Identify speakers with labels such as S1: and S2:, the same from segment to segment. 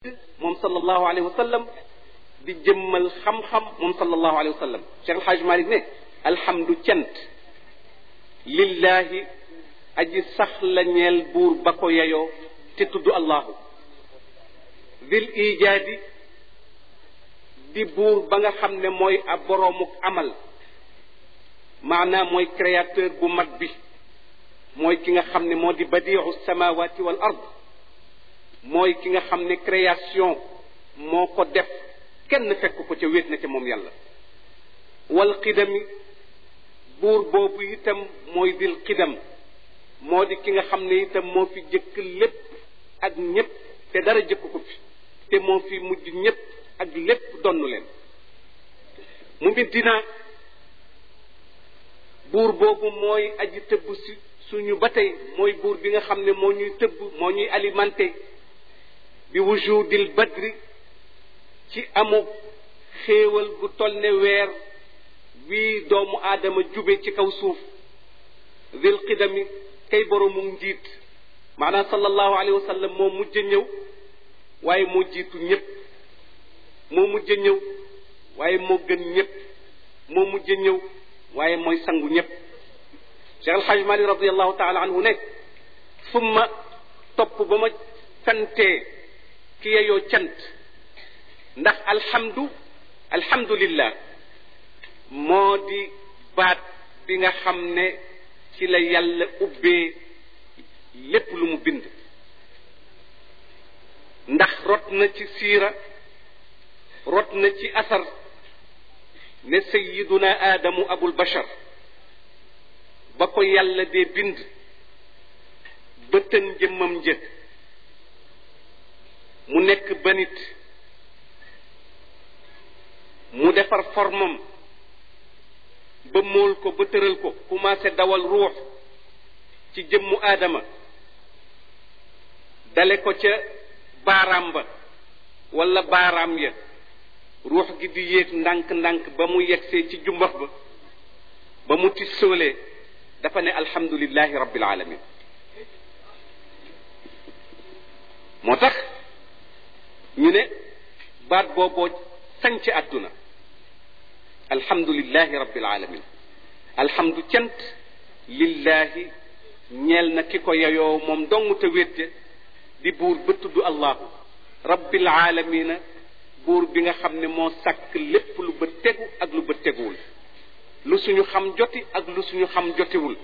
S1: moom sallallahu alayhi wa sallam di jëmmal xam-xam moom sallallahu alayhi wa sallam Cheikh El Hadj Malick ne alhamdu cant lillahi aji sax la ñeel buur ba ko yeyoo te tudd allahu dil ijaadi di buur ba nga xam ne mooy ab boroomuk amal maanaam mooy créateur bu mag bi mooy ki nga xam ne moo di badiu samawati wal ard mooy ki nga xam ne création moo ko def kenn fekk ko ca wéet na ca moom yàlla wal qidami buur boobu itam mooy dil qidam moo di ki nga xam ne itam moo fi jëkk lépp ak ñépp te dara jëkk ko fi te moo fi mujj ñépp ak lépp donnu leen mu mintinaa buur boobu mooy aji tëbb si suñu ba tey mooy buur bi nga xam ne moo ñuy tëbb moo ñuy alimenté bi wujudil badri ci amu xéewal gu toll ne weer wii doomu aadama jube ci kaw suuf dil qidami kay boroomu njiit maanaam sallallahu alayhi wa sallam moo mujj ñëw waaye moo jiitu ñépp moo mujj ñëw waaye moo gën ñépp moo mujj ñëw waaye mooy sangu ñépp Cheikh Alxaaj Malik radiallahu taala anhu ne summa topp ba ma santee ki yeyoo cant ndax alhamdu alhamdulillah moo di baat bi nga xam ne ci la yàlla ubbee lépp lu mu bind ndax rot na ci siira rot na ci asar ne sayiduna aadamu abul bashar ba ko yàlla dee bind bëtën jëmmam njëkk mu nekk banit mu defar formam ba móol ko ba tëral ko commencé dawal ruux ci jëmmu aadama dale ko ca baaraam ba wala baaraam ya ruux gi di yéeg ndànk-ndànk ba mu yegsee ci jumbax ba ba mu ti soolee dafa ne alhamdulillahi rabbil alamin moo tax ñu ne baat booboo sañ ci àdduna alhamdulillahi rabbil alamin alhamdu cant lillahi ñeel na ki ko yeyoo moom dong te wétte di buur ba tudd allahu rabbil alamina buur bi nga xam ne moo sàkk lépp lu ba tegu ak lu ba teguwul lu suñu xam joti ak lu suñu xam jotiwul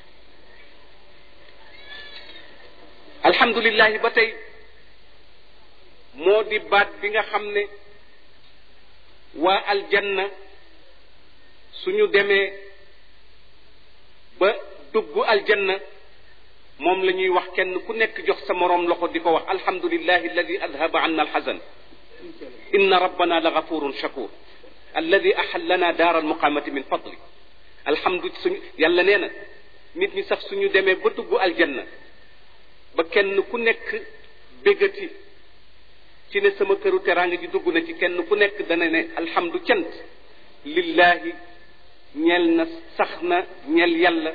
S1: alhamdulillahi ba tey moo di baat bi nga xam ne waa aljanna suñu demee ba dugg aljanna moom la ñuy wax kenn ku nekk jox sa moroom loxo di ko wax alhamdulillahi alladi adhaba anna alxazan inna rabbana la gafurun shakur alladi axallana daar almuqamati min fadli alhamdu suñu yàlla nee na nit ñi sax suñu demee ba dugg aljanna ba kenn ku nekk bégati ci ne sama këru teraanga ji dugg na ci kenn ku nekk dana ne alhamdu cant lillahi ñeel na sax na ñeel yàlla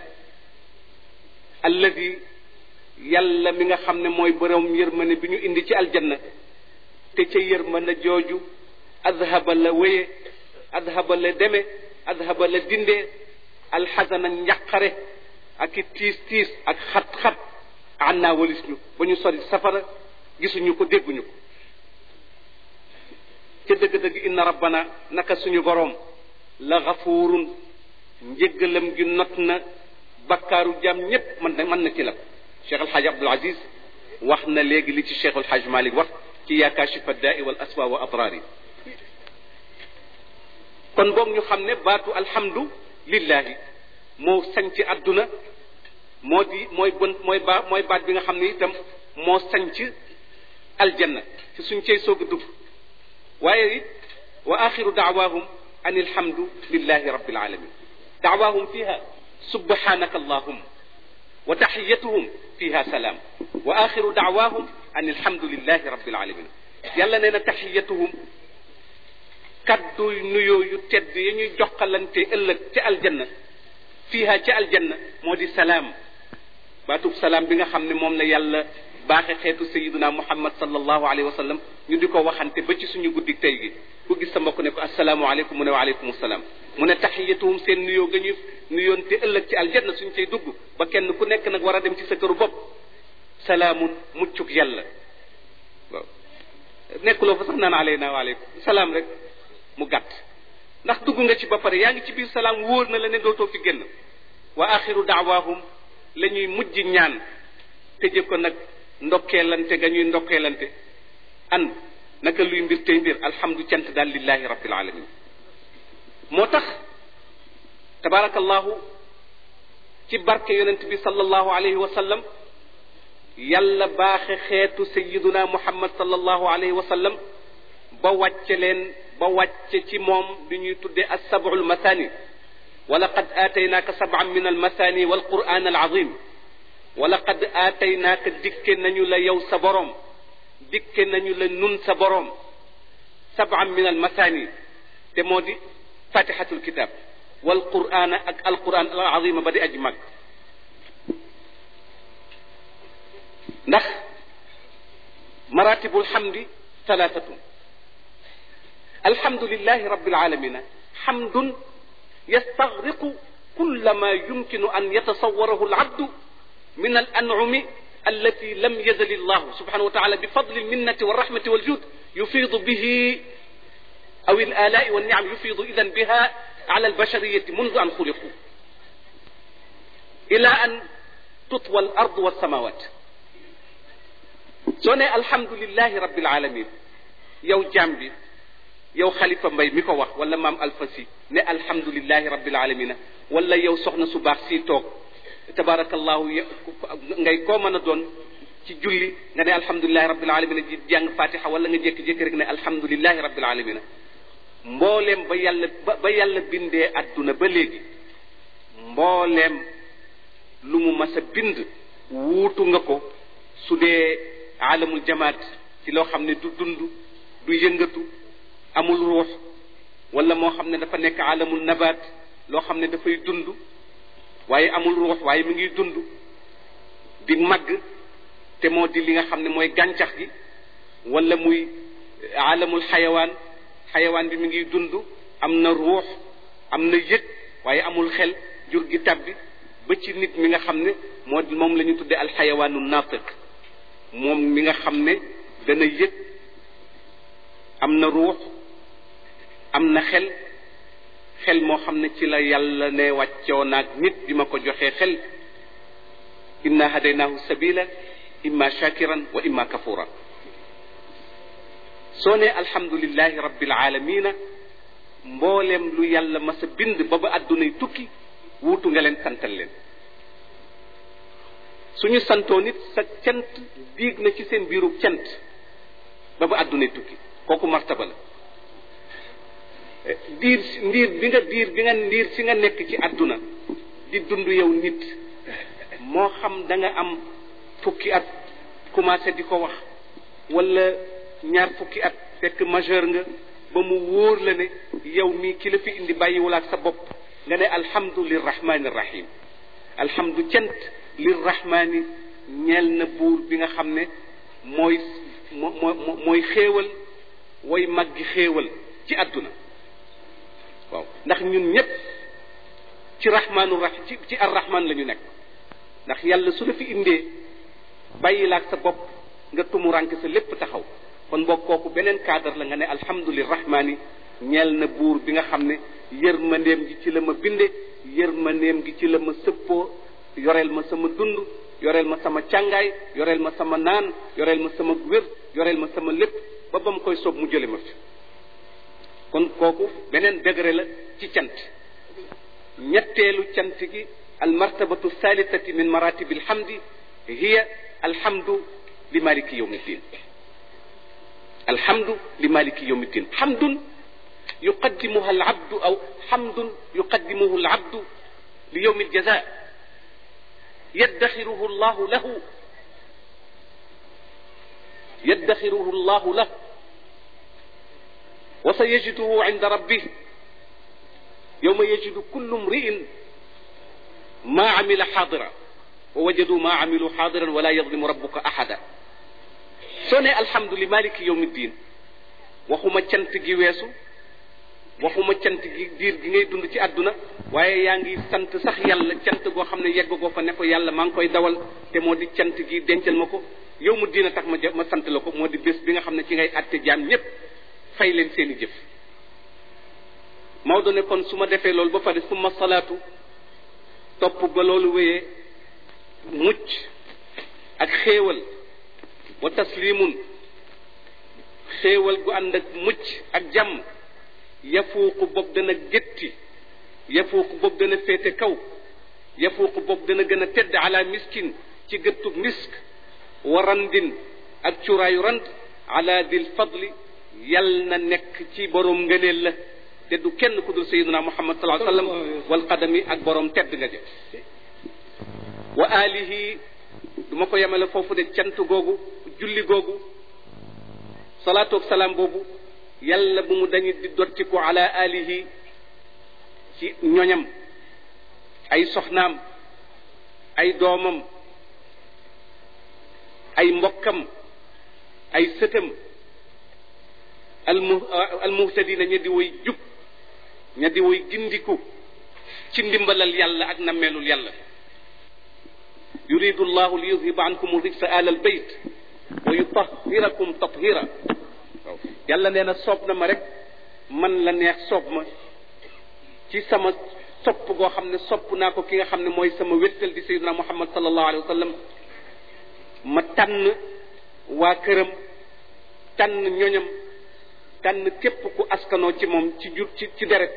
S1: alladi yàlla mi nga xam ne mooy borom yërmande bi ñu indi ci aljanna te ca yërmande jooju adhaba la wéye adhaba la deme adhaba la dindee alxasana njàqare ak i tiis tiis ak xat-xat annaa walis ñu ba ñu sori safara gisuñu ko dégguñu ko ca dëgg-dëgg inna rabbana naka suñu boroom la gafuurun njëggalam gi not na bakkaaru jaam ñépp mën na mën na ci la cheikh alxaaj abdul aziz wax na léegi li ci cheikh alxaaj malik wax ci yaa kaashifa daai wal aswa wa adraari kon boog ñu xam ne baatu alhamdu lillahi moo sañ ci àdduna moo di mooy bon mooy ba mooy baat bi nga xam ne itam moo sañ ci aljanna ci suñ cey soog a dugg waaye it wa axiru daawahum an alhamdu lillahi rabbil alamin daawahum fiha subhanaka allahum wa taxiyatuhum fiha salaam wa axiru daawahum an alhamdu lillahi rabbil alamin yàlla nee na taxiyatuhum kaddu nuyoo yu tedd ya ñuy joxalante ëllëg ca aljanna fiha ca aljanna moo di salaam baatub salaam bi nga xam ne moom la yàlla baaxe xeetu sayiduna muhammad sallallahu alayhi wa sallam ñu di ko waxante ba ci suñu guddi tey gi ku gis sa mbokk ne ko asalaamualeykum mu ne waaleykum salaam mu ne taxiyatuhum seen nuyoo ga ñu nuyoon te ëllëg ci aljanna suñ cay dugg ba kenn ku nekk nag war a dem ci sa këru bopp salaamun muccuk yàlla waaw nekkuloo fa sax naan aleyna waaleykum salaam rek mu gàtt ndax dugg nga ci ba pare yaa ngi ci biir salaam wóor na la ne dootoo fi génn wa axiru daawahum la ñuy mujj ñaan tëje ko nag ndokkeelante ga ñuy ndokkeelante an naka luy mbir tey mbir alhamdu cant daal lillahi rabbil alamin moo tax tabarakallahu ci barke yonent bi sallallahu alayhi wa sallam yàlla baaxe xeetu sayiduna muhammad sallallahu alayhi wa sallam ba wàcce leen ba wàcce ci moom li ñuy tuddee assabu almathani wa laqad aataynaaka sab'an min almathani walquran alazim wa laqad aataynaaka dikke nañu la yow sa boroom dikke nañu la nun sa boroom sab'an min almathani te moo di fatihatul kitab walquran ak alquran alazima ba di aji mag ndax maratibul xamdi talaatatu alhamdulilahi rabbil alamina xamdun yastagriqu kulla ma yumkinu an yatasawarahu alabdu min alan'umi التي لم يزل الله سبحانه وتعالى بفضل المنة والرحمة والجود يفيض به أو الآلاء والنعم يفيض إذا بها على البشرية منذ أن خلقوا إلى أن تطوى الأرض والسماوات soo ne alhamdulilahi rabbil alamin yow jaam bi yow xalifa mbay mi ko wax wala maam alfasi ne alhamdulilahi rabbil alamina wala yow soxna su baax si toog tabarakallahu ngay koo mën a doon ci julli nga ne alhamdulilahi rabbil alamina ji jàng fatiha wala nga jékki-jékki rek ne alhamdulilahi rabbil alamina mbooleem ba yàlla ba ba yàlla bindee adduna ba léegi mbooleem lu mu mas a bind wuutu nga ko su dee alamul jamaat ci loo xam ne du dund du yëngatu amul ruux wala moo xam ne dafa nekk alamul nabaat loo xam ne dafay dund waaye amul ruux waaye mi ngi dund di màgg te moo di li nga xam ne mooy gàncax gi wala muy alamul xayawaan xayawaan bi mi ngi dund am na ruux am na yëg waaye amul xel jur gi tabbi ba ci nit mi nga xam ne moo moom la ñu tuddee alxayawaanu naatiq moom mi nga xam ne dana yëg am na ruux am na xel xel moo xam ne ci la yàlla ne wàccoo naag nit bi ma ko joxee xel inna hadaynaahu sabila imma shakiran wa imma kafura soo ne alhamdulillahi rabbil alamina mbooleem lu yàlla mas a bind ba ba àddunay tukki wuutu nga leen santal leen suñu santoo nit sa cant diig na ci seen biiru cant ba ba àddunay tukki kooku martaba la diir ndiir bi nga diir bi nga ndiir si nga nekk ci àdduna di dund yow nit moo xam da nga am fukki at commencé di ko wax wala ñaar fukki at fekk majeur nga ba mu wóor la ne yow mii ki la fi indi bàyyiwul ak sa bopp nga ne alhamdu lirrahmani rahim alhamdu cant lirrahmani ñeel na buur bi nga xam ne mooy moo mooy xéewal way maggi xéewal ci àdduna waaw ndax ñun ñépp ci rahmaanu rahim ci ci arrahman la ñu nekk ndax yàlla su la fi indee bàyyi la ak sa bopp nga tumuranke sa lépp taxaw kon boog kooku beneen cadre la nga ne alhamdulirahmani ñeel na buur bi nga xam ne yërmandeem gi ci la ma binde yërmandeem gi ci la ma sëppoo yoreel ma sama dund yoreel ma sama càngaay yoreel ma sama naan yoreel ma sama wér yoreel ma sama lépp ba ba mu koy soob mu jële ma fi kon kooku beneen degré la ci cant ñetteelu cant gi almartabatu thalithati min maratibi alhamdi hiya alhamdu li maliki yawmi ddin الحمد لمالك يوم الدين حمد يقدمها العبد أو حمد يقدمه العبد ليوم الجزاء يدخره الله له يدخره الله له وسيجده عند ربه يوم يجد كل امرئ ما عمل حاضرا ووجدوا ما عملوا حاضرا ولا يظلم ربك أحدا soo ne alhamdulilah maliki yawmi diin waxuma cant gi weesu waxuma cant gi diir gi ngay dund ci àdduna waaye yaa ngi sant sax yàlla cant goo xam ne yegg goo fa ne ko yàlla maa ngi koy dawal te moo di cant gi dencal ma ko yow mu diina tax ma ma sant la ko moo di bés bi nga xam ne ci ngay àtte jaam ñépp fay leen seeni jëf Maodo ne kon su ma defee loolu ba pare suma salaatu topp ba loolu wéyee mucc ak xéewal wa taslimun xéewal gu ànd ak mucc ak jàmm yafuuqu bopp dana gétti yafuuqu bopp dana féete kaw yafuuqu bopp dana gën a tedd ala miskin ci gëttug misk wa randin ak curaayu rand ala dil fadli yal na nekk ci borom ngëneel la te du kenn ku dul sayiduna muhammad sallallahu alayhi wa sallam wal qadami ak borom tedd nga jëf wa alihi du ma ko yemale foofu de cant googu julli googu salaatu ak salaam boobu yàlla bu mu dañu di dottiku ala alihi ci ñoñam ay soxnaam ay doomam ay mbokkam ay sëtam almu almuhtadina ña di woy jub ña di woy gindiku ci ndimbalal yàlla ak nammeelul yàlla yuridu llahu li yudhiba ankum rijsa ala albayt wa yutahhirakum tathira waaw yàlla nee na soob na ma rek man la neex soob ma ci sama sopp goo xam ne sopp naa ko ki nga xam ne mooy sama wéttal di sayyidina muhammad sallallahu alayhi wa sallam ma tànn waa këram tànn ñoñam tànn képp ku askanoo ci moom ci jur ci ci deret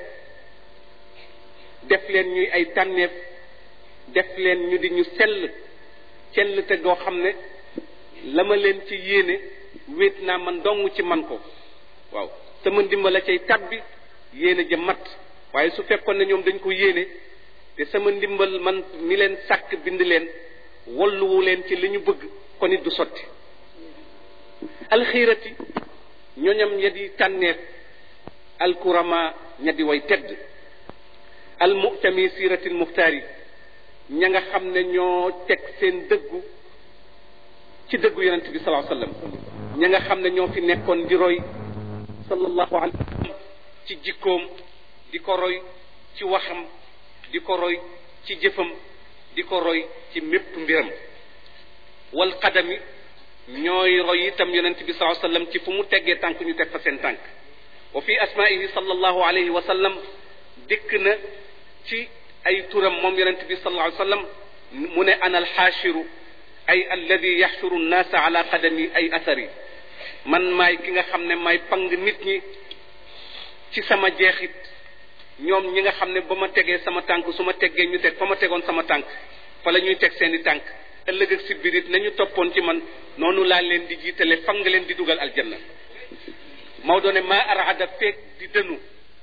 S1: def leen ñuy ay tànneef def leen ñu di ñu sell sell te goo xam ne la ma leen ci yéene wéet naa man dong ci man ko waaw sama ndimbal cay tabbi yéene ja mat waaye su fekkoon ne ñoom dañ ko yéene te sama ndimbal man mi leen sàkk bind leen walluwu leen ci li ñu bëgg kon it du sotti alxiirati ñoñam ña di tànneef alkurama ña di way tedd almuhtami siratil muxtaari ña nga xam ne ñoo teg seen dëggu ci dëggu yonent bi salaa sallam ña nga xam ne ñoo fi nekkoon di roy sallallahu alayhi wa sallam ci jikkoom di ko roy ci waxam di ko roy ci jëfam di ko roy ci mépp mbiram wal qadami ñooy roy itam yonent bi salaa sallam ci fu mu teggee tànk ñu teg fa seen tànk wa fi asmaihi sallallahu alayhi wa sallam dikk na ci ay turam moom yonent bi sallallahu alayhi wa sallam mu ne ana alxaashiru ay alladi yaxshuru nnaasa ala qadami ay athari man maay ki nga xam ne maay pang nit ñi ci sama jeexit ñoom ñi nga xam ne ba ma tegee sama tànk su ma teggee ñu teg fa ma tegoon sama tànk fa la ñuy teg seeni tànk ëllëg ak si birit nañu toppoon ci man noonu laa leen di jiitale fang leen di dugal aljanna Maodo ne maa araada feeg di dënu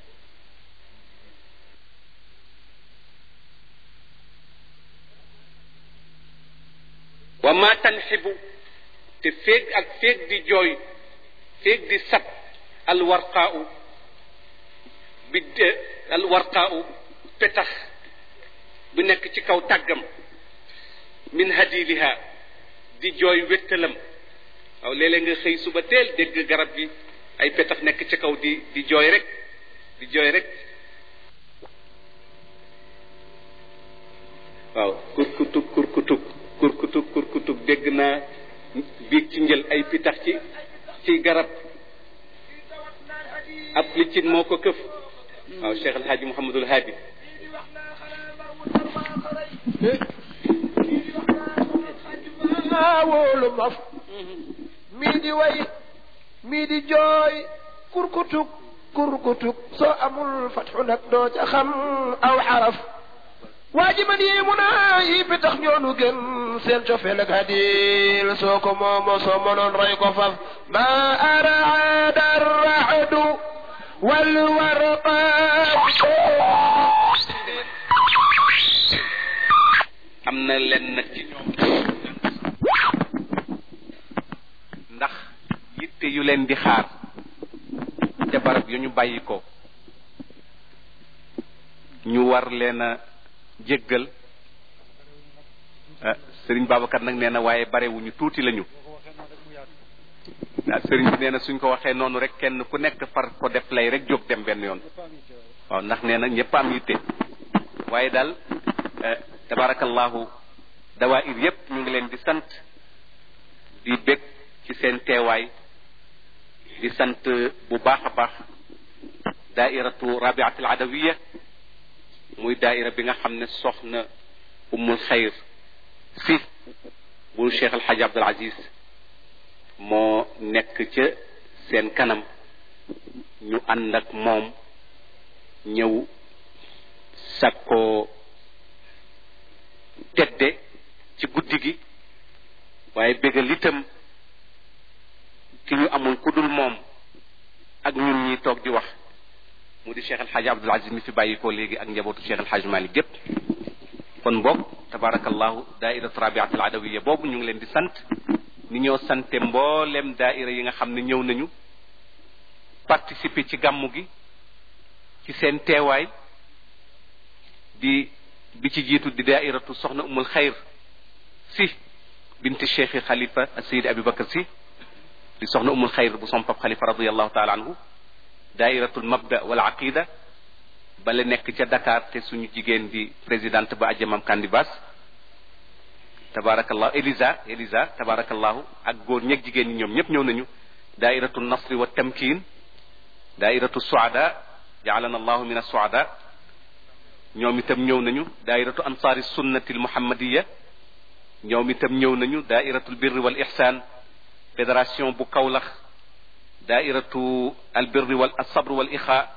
S1: wa ma tanxibu te féeg ak féeg di jooy féeg di sab alwarqaau bi alwarqaau petax bu nekk ci kaw tàggam min hadiliha di jooy wéttalam waaw léeg-léeg nga xëy suba teel dégg garab gi ay petax nekk ci kaw di di jooy rek di jooy rek waaw kurkutub kurkutub kurkutub kurkutub dégg naa biig ci njël ay pitax ci ci garab ab liccin moo ko këf waaw Cheikh El Hadji Mouhamadul Hadi
S2: wóolu maf mii di way mii di jooy kurkutuk kurkutuk soo amul fatxu nag doo ca xam aw xaraf waa ji man yéemu naa yi bi tax ñoonu gën seen cofeel ak hadil soo ko moomo soo mënoon roy ko faf ma araada arrahdu wal warqa
S1: am na leen nag ci ñoom ndax yitte yu leen di xaar te barab yu ñu bàyyi ko ñu war leen a jéggal sëriñ Babacar nag nee na waaye barewuñu tuuti lañu waaw sëriñ bi nee na suñ ko waxee noonu rek kenn ku nekk far ko def lay rek jóg dem benn yoon waaw ndax nee na ñëpp am yitte waaye daal tabarakallahu dawaayir yépp ñu ngi leen di sant di bég ci seen teewaay di sant bu baax a baax daairatu rabiatul adawiya muy daaira bi nga xam ne soxna ummul xayr si bu cheikh alxaaji abdul aziz moo nekk ca seen kanam ñu ànd ak moom ñëw sakkoo tedde ci guddi gi waaye bégal itam ki ñu amul ku dul moom ak ñun ñi toog di wax mu di cheikh alxaaji abdul aziz mi fi bàyyi ko léegi ak njabootu cheikh alxaaji malik gépp kon boog tabarakallahu daairatu rabiat al adawiya boobu ñu ngi leen di sant ni ñoo sante mboolem daaira yi nga xam ne ñëw nañu participer ci gàmmu gi ci seen teewaay di bi ci jiitu di daairatu soxna umul xayr si binti cheikh xalifa sayid abubakar si di soxna umul xayr bu sompab xalifa radiallahu taala anhu daairatul mabda wal aqida bala nekk ca Dakar te suñu jigéen di présidente ba ajamam kandibas tabarakallahu Elisa Elisa tabarakallahu ak góor ñeeg jigéen ñi ñoom ñëpp ñëw nañu daairatu nasri wa tamkin daairatu suada jaalana allahu min assuada ñoom itam ñëw nañu daairatu ansaari sunnati almuhammadiya ñoom itam ñëw nañu daairatu albirri wal ihsan fédération bu Kawlax daairatu albirri wal asabr wal ixa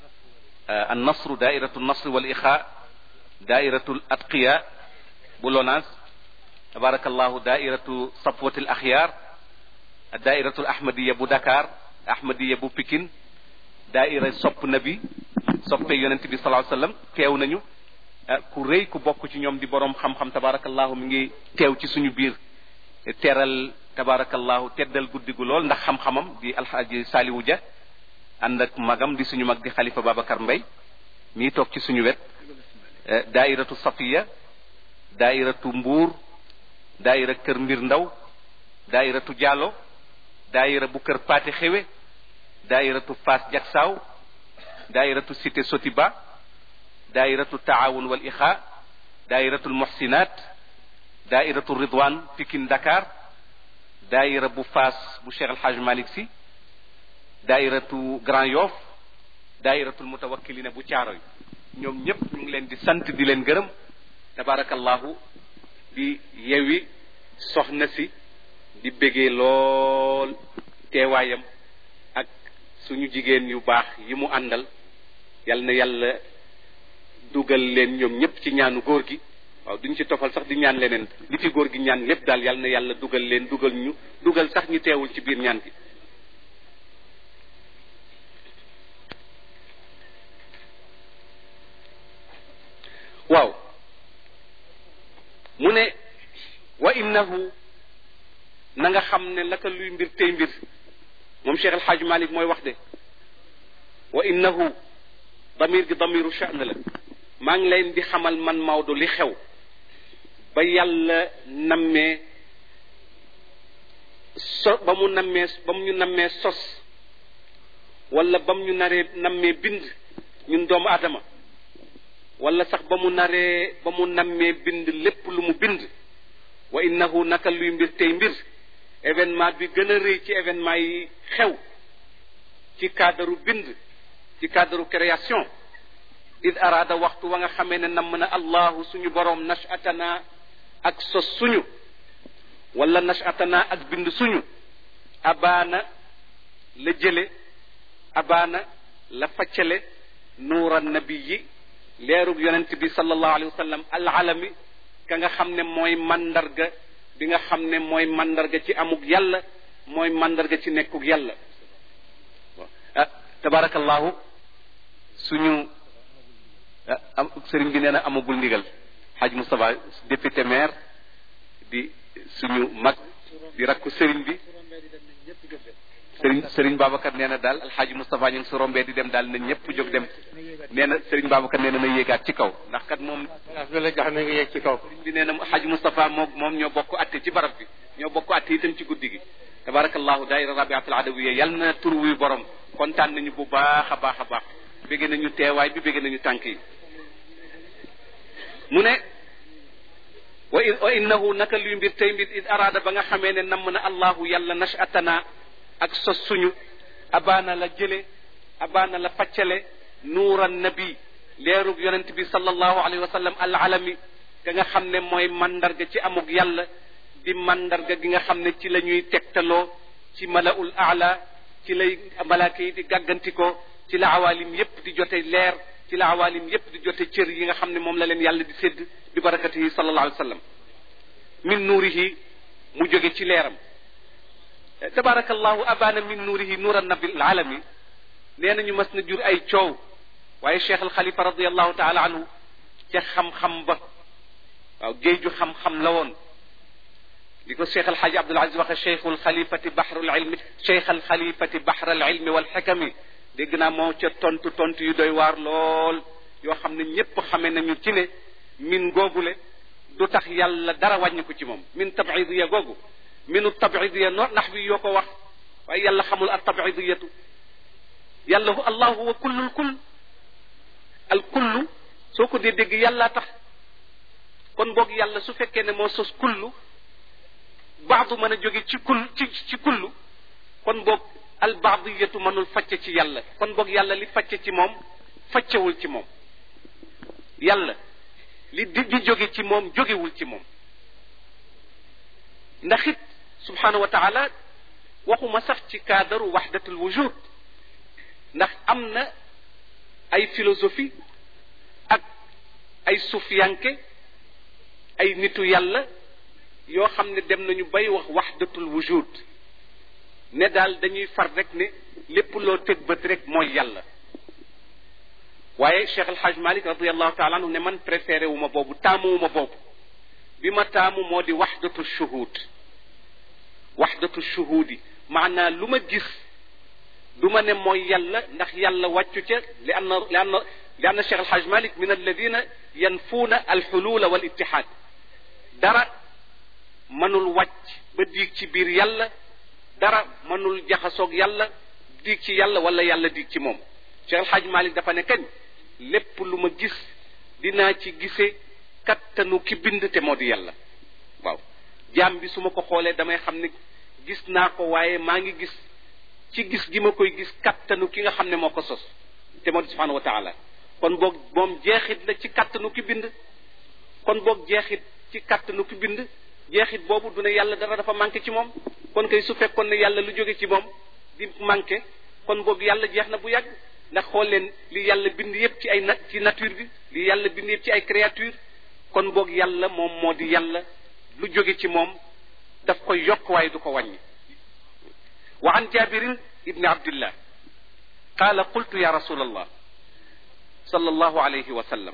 S1: النصر دائرة النصر والإخاء دائرة الأتقياء بولوناز تبارك الله دائرة صفوة الأخيار الدائرة الأحمدية بو دكار أحمدية بو بكين دائرة صب نبي صب يونت بي صلى الله عليه وسلم teew nañu ku rëy ku bokk ci ñoom di borom xam-xam tabarakallahu mi ngi teew ci suñu biir teral tabarakallahu teddal guddi gu lool ndax xam-xamam di alxaaji Saliwu Dia ànd ak magam di suñu mag di xalifa Babacar Mbay mii toog ci suñu wet daairatu safiya daairatu mbuur daaira kër mbir ndaw daairatu jaalo daaira bu kër paate xewe daairatu faas jaksaaw daairatu cité sotiba daairatu taawun wal ixa daairatu muhsinat daairatu ridwan pikin dakar daaira bu faas bu cheikh alhaj malik si daairatu Grand Yoff daairatul mutawakkilina bu caaroy ñoom ñëpp ñu ngi leen di sant di leen gërëm tabarakallahu di yewi soxna si di bégee lool teewaayam ak suñu jigéen yu baax yi mu àndal yal na yàlla dugal leen ñoom ñëpp ci ñaanu góor gi waaw duñ ci tofal sax di ñaan leneen li fi góor gi ñaan lépp daal yal na yàlla dugal leen dugal ñu dugal sax ñu teewul ci biir ñaan gi waaw mu ne wa innahu na nga xam ne laka luy mbir tey mbir moom Cheikh El Hadj Malick mooy wax de wa innahu damir gi damiru sha'n la maa ngi leen di xamal man Maodo li xew ba yàlla nammee so ba mu nammee ba mu ñu nammee sos wala ba mu ñu naree nammee bind ñun doomu aadama wala sax ba mu naree ba mu nammee bind lépp lu mu bind wa innahu naka luy mbir tey mbir événement bi gën a rëy ci événement yi xew ci cadre bind ci cadre création id araada waxtu wa nga xamee ne namm na allahu suñu boroom nashatana ak sos suñu wala nashatana ak bind suñu abaana la jële abaana la faccale nuura nabiyi leerug yonent bi sallallahu alayhi wa sallam alalami ka nga xam ne mooy mandarga bi nga xam ne mooy mandarga ci amug yàlla mooy mandarga ci nekkug yàlla ah tabarakallahu suñu am sëriñ bi nee na amagul ndigal xaj Moustapha député maire di suñu mag di rakku sëriñ bi sëriñ sëriñ Babacar nee na daal alxaaji Moustapha ñu ngi su rombee di dem daal na ñëpp jóg dem nee na sëriñ Babacar nee na na yéegaat ci kaw ndax kat moom
S2: bi la jox na nga yéeg ci kaw
S1: sëriñ bi nee na alxaaji Moustapha moom moom ñoo bokk atte ci barab bi ñoo bokk atte itam ci guddi gi tabarakallahu daayira rabiatul adawiya yal na tur wuy borom kontaan nañu bu baax a baax a baax bégg nañu teewaay bi bégg nañu tànk yi mu ne wa wa innahu naka luy mbir tey mbir id araada ba nga xamee ne namm na allahu yàlla nashatana ak sos suñu abaana la jële abaana la faccale nuuran nabi leerug yonent bi sallallahu alayhi wa sallam al alami ga nga xam ne mooy mandarga ci amug yàlla di mandarga gi nga xam ne ci la ñuy tegtaloo ci malaul aala ci lay malaaka yi di gàggantikoo ci la awalim yépp di jote leer ci la awalim yépp di jote cër yi nga xam ne moom la leen yàlla di sédd bi barakatihi sallallahu alayhi wa sallam min nuurihi mu jóge ci leeram tabarakallahu abana min nuurihi nuura nabi alami nee nañu mas na jur ay coow waaye cheikh al xalifa radiallahu taala anhu ca xam-xam ba waaw géeju xam-xam la woon li ko cheikh alxaaji abdul aziz waxe cheikhu alxalifati baxru alilmi cheikh alxalifati baxra alilmi walxikami dégg naa moo ca tontu tontu yu doy waar lool yoo xam ne ñépp xame nañu ci ne min googule du tax yàlla dara wàññi ko ci moom min tabidiya googu minu tabidiya no nax bi yoo ko wax waaye yàlla xamul al tabidiyatu yàlla hu allahu huwa kullul kull al kullu soo ko dee dégg yàllaa tax kon boog yàlla su fekkee ne moo sos kullu baadu mën a jóge ci kull ci ci kullu kon boog al baadiyatu mënul facce ci yàlla kon boog yàlla li facce ci moom faccewul ci moom yàlla li di di jóge ci moom jógewul ci moom ndax it subhanahu wa taala waxuma sax ci cadre waxdatul wujud ndax am na ay philosophie ak ay sufiyanke ay nitu yàlla yoo xam ne dem nañu bay wax waxdatul wujud ne daal dañuy far rek ne lépp loo teg bët rek mooy yàlla waaye Cheikh El Hadj Malick radiallahu taala anhu ne man préféré wu ma boobu taamu wu ma boobu bi ma taamu moo di waxdatu shuhud waxdatu shuhudi maanaa lu ma gis du ma ne mooy yàlla ndax yàlla wàccu ca li anna li anna li anna Cheikh El Hadj Malick min alladina yanfuuna alxulula wal ittihaad dara mënul wàcc ba diig ci biir yàlla dara mënul jaxasoog yàlla diig ci yàlla wala yàlla diig ci moom Cheikh El Hadj Malick dafa ne kañ lépp lu ma gis dinaa ci gisee kattanu ki bind te moo di yàlla waaw jaam bi su ma ko xoolee damay xam ne gis naa ko waaye maa ngi gis ci gis gi ma koy gis kattanu ki nga xam ne moo ko sos te moo di subhanahu wa taala kon boog moom jeexit la ci kattanu ki bind kon boog jeexit ci kattanu ki bind jeexit boobu du ne yàlla dara dafa manqué ci moom kon kay su fekkoon ne yàlla lu jóge ci moom di manqué kon boog yàlla jeex na bu yàgg ndax xool leen li yàlla bind yépp ci ay na ci nature bi li yàlla bind yépp ci ay créature kon boog yàlla moom moo di yàlla lu jóge ci moom daf koy yokk waaye du ko wàññi wa an jabirin ibni abdillah qaala qultu ya rasul allah صلى الله عليه وسلم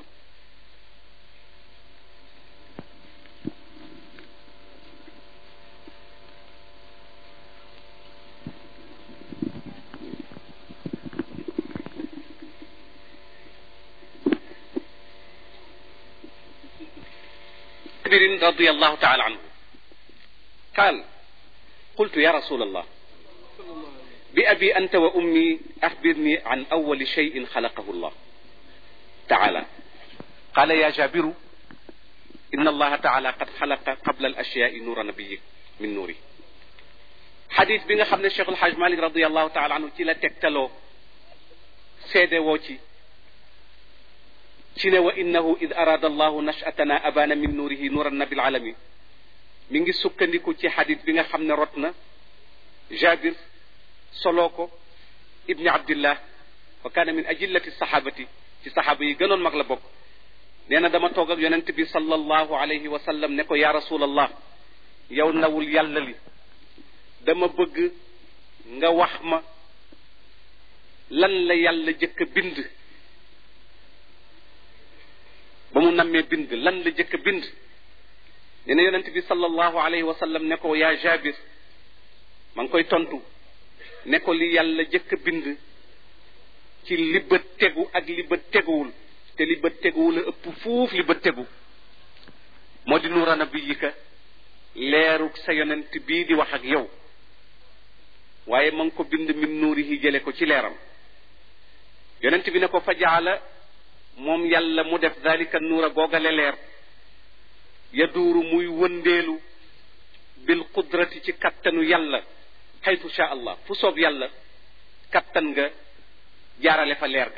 S1: جابر رضي الله تعالى عنه قال قلت يا رسول الله بأبي أنت وأمي أخبرني عن أول شيء خلقه الله تعالى قال يا جابر إن الله تعالى قد خلق قبل الأشياء نور نبيه من نوره حديث بيغا خامن الشيخ الحاج مالك رضي الله تعالى عنه تي لا تكتلو سيدي ووتي ci ne wa innahu id arada allahu nashatana abana min nuurihi nuuran nabil alami mi ngi sukkandiku ci xadis bi nga xam ne rot na jabir soloo ko ibni abdillah wa kaana min ajillati sahabati ci saxaaba yi gënoon mag la bokk nee na dama toog ak yonent bi sallallahu alayhi wa sallam ne ko ya rasulallah yow ndawul yàlla li dama bëgg nga wax ma lan la yàlla jëkk a bind ba mu nammee bind lan la jëkk a bind nee na yonent bi sallallahu alayhi wa sallam ne ko yaa jabir ma ngi koy tontu ne ko li yàlla jëkk a bind ci li bët tegu ak li bët teguwul te li bët teguwul a ëpp fuuf li bët tegu moo di nuura nabiyika leerug sa yonent bii di wax ak yow waaye ma ngi ko bind min nuurihi jële ko ci leeram yonent bi ne ko fa jaala moom yàlla mu def dalika nuura googale leer yaduuru muy wëndeelu bil qudrati ci kattanu yàlla xaytu sha allah fu soob yàlla kattan nga jaarale fa leer ga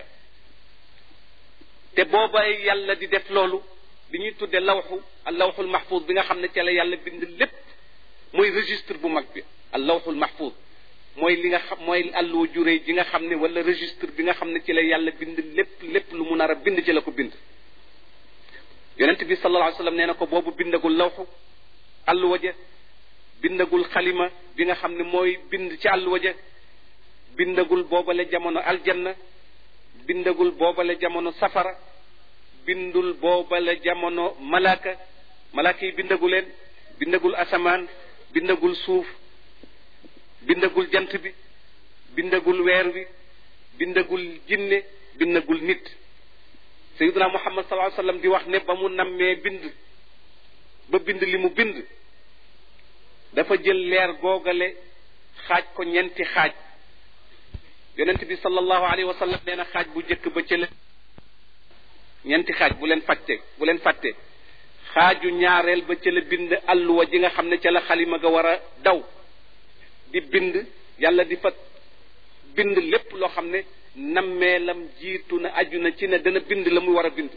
S1: te booba yàlla di def loolu bi ñuy tudde lawxu al lawxul mahfuz bi nga xam ne ca la yàlla bind lépp mooy registre bu mag bi al lawxul mahfuz mooy li nga xam mooy àlluwa juré ji nga xam ne wala registre bi nga xam ne ci la yàlla bind lépp lépp lu mu nar a bind ci la ko bind yonent bi sallallahu alayhi wa sallam nee na ko boobu bindagul lawxu àlluwa ja bindagul xalima bi nga xam ne mooy bind ci àlluwa ja bindagul boobale jamono aljanna bindagul boobale jamono safara bindul boobale jamono malaaka malaaka yi bindagu leen bindagul asamaan bindagul suuf bindagul jant bi bindagul weer wi bindagul jinne bindagul nit sayiduna muhammad sallallahu alayhi wasallam di wax ne ba mu nammee bind ba bind li mu bind dafa jël leer googale xaaj ko ñeenti xaaj yonent bi sallallahu alayhi wa sallam nee na xaaj bu njëkk ba ca la ñeenti xaaj bu leen fàtte bu leen fàtte xaaju ñaareel ba ca la bind alluwa ji nga xam ne ca la xalima ga war a daw di bind yàlla di fa bind lépp loo xam ne nammeelam jiitu na aju na ci ne dana bind la muy war a bind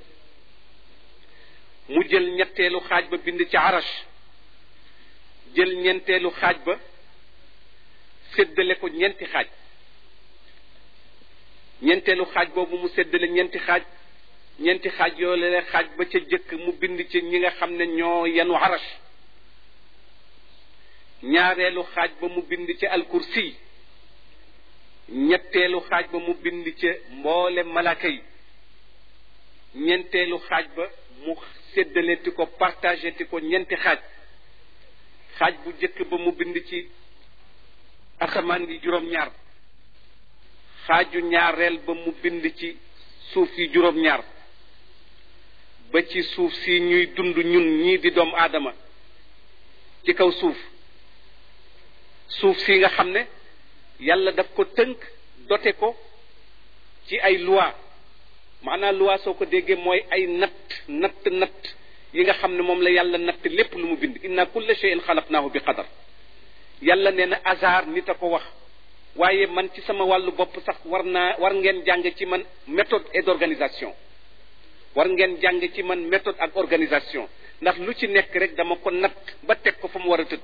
S1: mu jël ñetteelu xaaj ba bind ci arash jël ñeenteelu xaaj ba séddale ko ñeenti xaaj ñeenteelu xaaj boobu mu séddale ñeenti xaaj ñeenti xaaj yoole xaaj ba ca jëkk mu bind ci ñi nga xam ne ñoo yenu arash ñaareelu xaaj ba mu bind ci alkursi ñetteelu xaaj ba mu bind ca mboole malaka yi ñeenteelu xaaj ba mu séddaleeti ko partagé ti ko ñeenti xaaj xaaj bu jëkk ba mu bind ci asamaan yi juróom-ñaar xaaju ñaareel ba mu bind ci suuf yi juróom-ñaar ba ci suuf si ñuy dund ñun ñii di doomu aadama ci kaw suuf suuf si nga xam ne yàlla daf ko tënk dote ko ci ay loi maanaam loi soo ko déggee mooy ay natt natt natt yi nga xam ne moom la yàlla natt lépp lu mu bind inna kulla shay'in xalaqnaahu bi qadar yàlla nee na hasard nit a ko wax waaye man ci sama wàllu bopp sax war naa war ngeen jàng ci man méthode et d'organisation war ngeen jàng ci man méthode ak organisation ndax lu ci nekk rek dama ko natt ba teg ko fa mu war a tëdd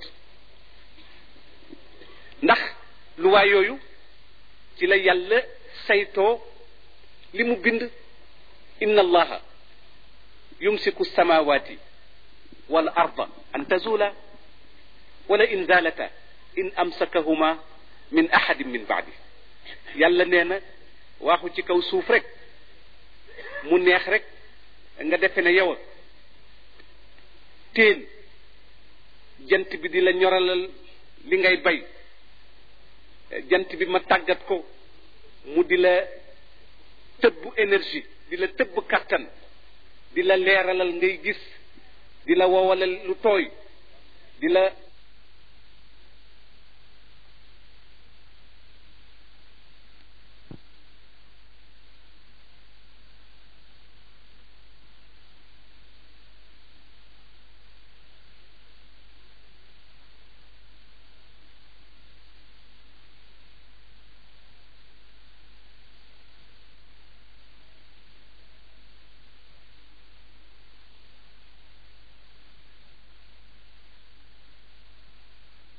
S1: ndax luwaa yooyu ci la yàlla saytoo li mu bind inna allaha yumsiku samawati wal arda an tazula wala in zalata in amsakahuma min ahadin min baadi yàlla nee na waaxu ci kaw suuf rek mu neex rek nga defe ne yow teen jant bi di la ñoralal li ngay bay jant bi ma tàggat ko mu di la tëbb énergie di la tëbb kattan di la leeralal ngay gis di la wowalal lu tooy di la